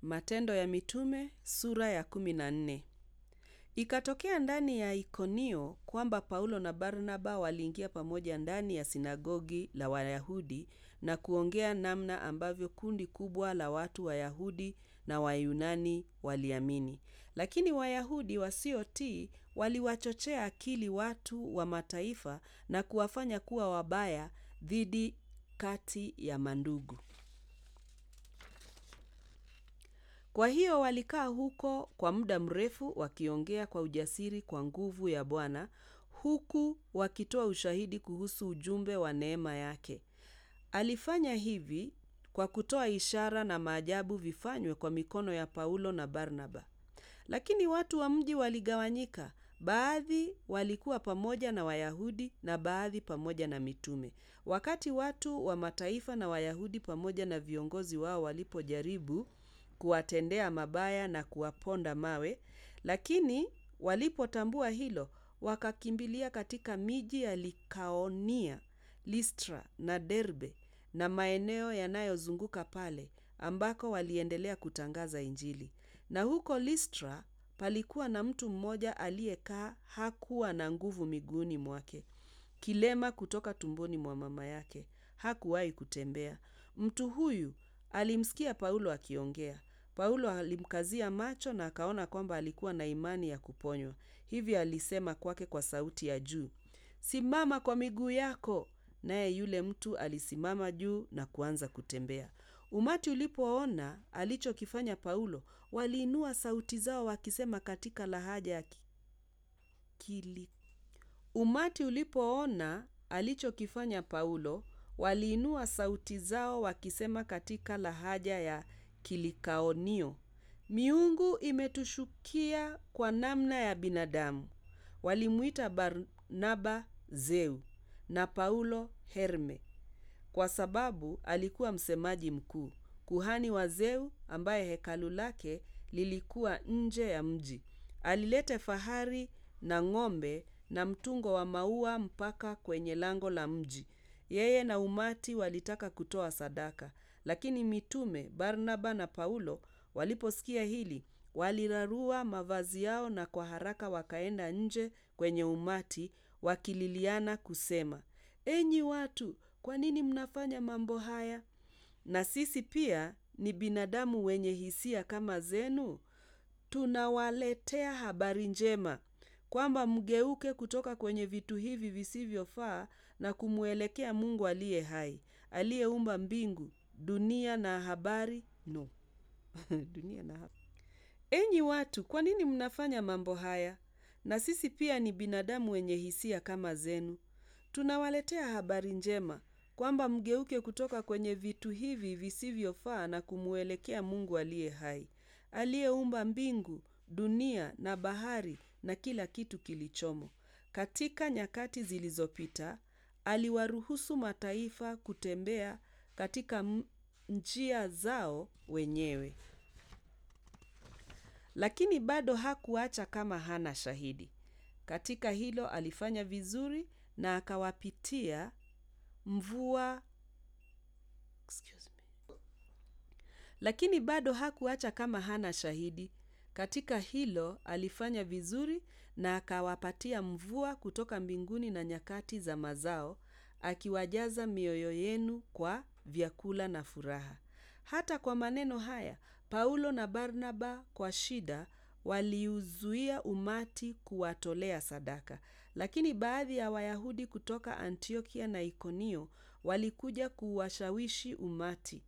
Matendo ya Mitume sura ya kumi na nne. Ikatokea ndani ya Ikonio kwamba Paulo na Barnaba waliingia pamoja ndani ya sinagogi la Wayahudi na kuongea namna ambavyo kundi kubwa la watu Wayahudi na Wayunani waliamini. Lakini Wayahudi wasiotii waliwachochea akili watu wa mataifa na kuwafanya kuwa wabaya dhidi kati ya mandugu. Kwa hiyo walikaa huko kwa muda mrefu wakiongea kwa ujasiri kwa nguvu ya Bwana huku wakitoa ushahidi kuhusu ujumbe wa neema yake. Alifanya hivi kwa kutoa ishara na maajabu vifanywe kwa mikono ya Paulo na Barnaba. Lakini watu wa mji waligawanyika, baadhi walikuwa pamoja na Wayahudi na baadhi pamoja na mitume. Wakati watu wa mataifa na Wayahudi pamoja na viongozi wao walipojaribu kuwatendea mabaya na kuwaponda mawe, lakini walipotambua hilo, wakakimbilia katika miji ya Likaonia, Listra na Derbe na maeneo yanayozunguka pale, ambako waliendelea kutangaza Injili. Na huko Listra palikuwa na mtu mmoja aliyekaa hakuwa na nguvu miguuni mwake, kilema kutoka tumboni mwa mama yake, hakuwahi kutembea. Mtu huyu alimsikia Paulo akiongea. Paulo alimkazia macho na akaona kwamba alikuwa na imani ya kuponywa. Hivyo alisema kwake kwa sauti ya juu, Simama kwa miguu yako. Naye yule mtu alisimama juu na kuanza kutembea. Umati ulipoona alichokifanya Paulo, waliinua sauti zao wakisema katika lahaja ya Kili. Umati ulipoona alichokifanya Paulo, waliinua sauti zao wakisema katika lahaja ya Kilikaonio, miungu imetushukia kwa namna ya binadamu. Walimuita Barnaba Zeu na Paulo Herme kwa sababu alikuwa msemaji mkuu, kuhani wa Zeu ambaye hekalu lake lilikuwa nje ya mji. Alileta fahari na ng'ombe na mtungo wa maua mpaka kwenye lango la mji. Yeye na umati walitaka kutoa sadaka, lakini mitume Barnaba na Paulo waliposikia hili, walirarua mavazi yao na kwa haraka wakaenda nje kwenye umati wakililiana kusema, Enyi watu, kwa nini mnafanya mambo haya? Na sisi pia ni binadamu wenye hisia kama zenu. Tunawaletea habari njema kwamba mgeuke kutoka kwenye vitu hivi visivyofaa na kumwelekea Mungu aliye hai, aliyeumba mbingu, dunia na habari no. dunia na habari. Enyi watu, kwa nini mnafanya mambo haya? Na sisi pia ni binadamu wenye hisia kama zenu. Tunawaletea habari njema kwamba mgeuke kutoka kwenye vitu hivi visivyofaa na kumwelekea Mungu aliye hai, aliyeumba mbingu, dunia na bahari na kila kitu kilichomo. Katika nyakati zilizopita, aliwaruhusu mataifa kutembea katika njia zao wenyewe. Lakini bado hakuacha kama hana shahidi. Katika hilo alifanya vizuri na akawapitia mvua Excuse me. Lakini bado hakuacha kama hana shahidi. Katika hilo alifanya vizuri na akawapatia mvua kutoka mbinguni na nyakati za mazao, akiwajaza mioyo yenu kwa vyakula na furaha. Hata kwa maneno haya, Paulo na Barnaba kwa shida waliuzuia umati kuwatolea sadaka. Lakini baadhi ya Wayahudi kutoka Antiokia na Ikonio walikuja kuwashawishi umati.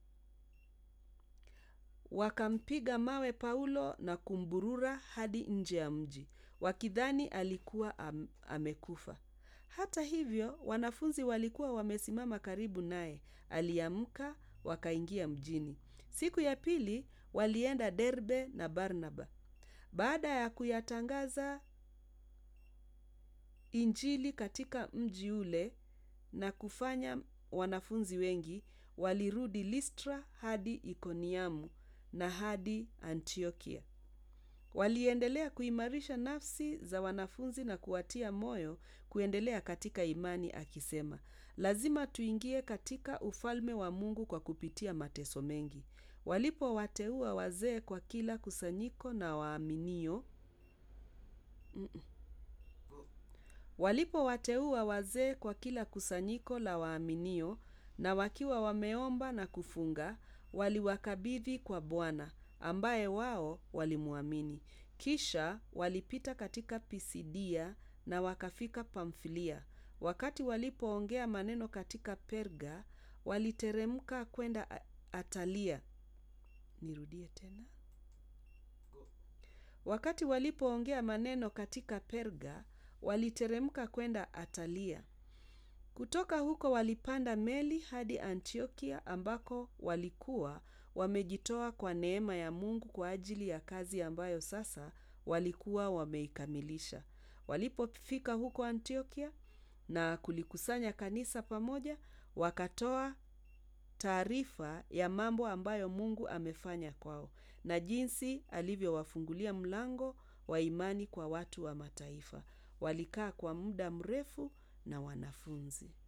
Wakampiga mawe Paulo na kumburura hadi nje ya mji, wakidhani alikuwa am, amekufa. Hata hivyo, wanafunzi walikuwa wamesimama karibu naye. Aliamka, wakaingia mjini. Siku ya pili walienda Derbe na Barnaba. Baada ya kuyatangaza Injili katika mji ule na kufanya wanafunzi wengi, walirudi Listra hadi Ikoniamu na hadi Antiokia. Waliendelea kuimarisha nafsi za wanafunzi na kuwatia moyo kuendelea katika imani akisema, lazima tuingie katika ufalme wa Mungu kwa kupitia mateso mengi. Walipowateua wazee kwa kila kusanyiko na waaminio Walipowateua wazee kwa kila kusanyiko la waaminio na wakiwa wameomba na kufunga, waliwakabidhi kwa Bwana, ambaye wao walimwamini. Kisha walipita katika Pisidia na wakafika Pamfilia. Wakati walipoongea maneno katika Perga, waliteremka kwenda Atalia. Nirudie tena. Wakati walipoongea maneno katika Perga, waliteremka kwenda Atalia. Kutoka huko walipanda meli hadi Antiokia ambako walikuwa wamejitoa kwa neema ya Mungu kwa ajili ya kazi ambayo sasa walikuwa wameikamilisha. Walipofika huko Antiokia na kulikusanya kanisa pamoja, wakatoa taarifa ya mambo ambayo Mungu amefanya kwao na jinsi alivyowafungulia mlango wa imani kwa watu wa mataifa. Walikaa kwa muda mrefu na wanafunzi.